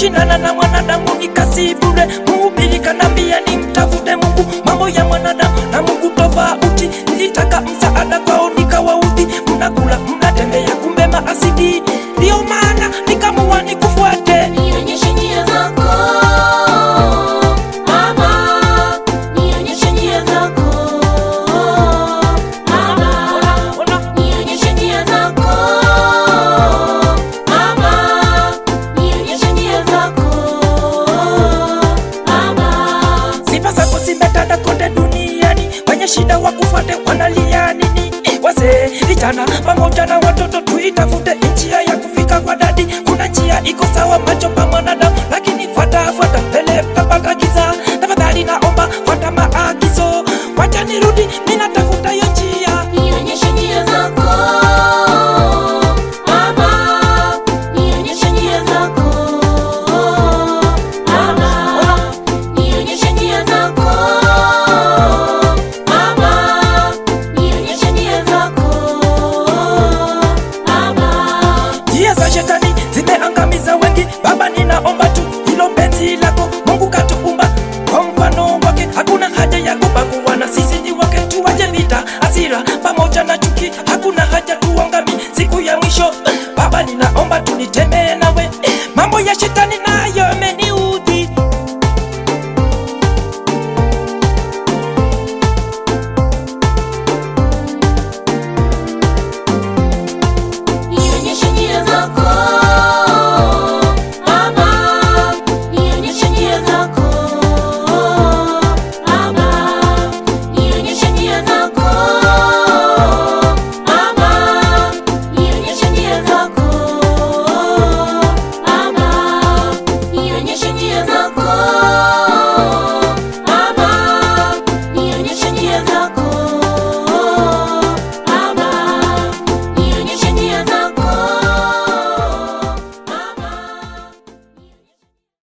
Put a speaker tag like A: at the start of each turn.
A: kushindana na mwanadamu ni kazi bure. Mhubiri kanambia ni mtafute Mungu, mambo ya mwanadamu na Mungu tofauti. Nilitaka msaada kwao nikawaudhi, mnakula mnatembea, kumbe maasidi. Ndio maana nikamua nikufuate.
B: Nionyeshe njia zako Baba, nionyeshe njia zako Baba,
A: Ona,
B: nionyeshe njia zako Baba, nionyeshe njia zako Baba.
A: sifa zako zimetanda kote duniani, wenye shida wakufuate wanalia nini? Wazee, vijana pamoja na watoto, tuitafute njia ya kufika kwa dadi. Kuna njia iko sawa macho pa mwanadamu, lakini fuata fuata mbele tapata giza. Tafadhali naomba fuata maagizo, wacha nirudi, ninatafuta hiyo njia.
B: Nionyeshe njia zako Baba, nionyeshe njia zako Baba, nionyeshe njia zako Baba, nionyeshe njia zako Baba.
A: Njia za shetani zimeangamiza wengi. Baba, ninaomba tu hilo penzi lako. Mungu katuumba kwa mfano wake, hakuna haja ya kubagua, na sisi ni wake. Tuache vita, hasira pamoja na chuki, hakuna haja tuangami siku ya mwisho. Baba, ninaomba tunitembee nawe, mambo ya shetani na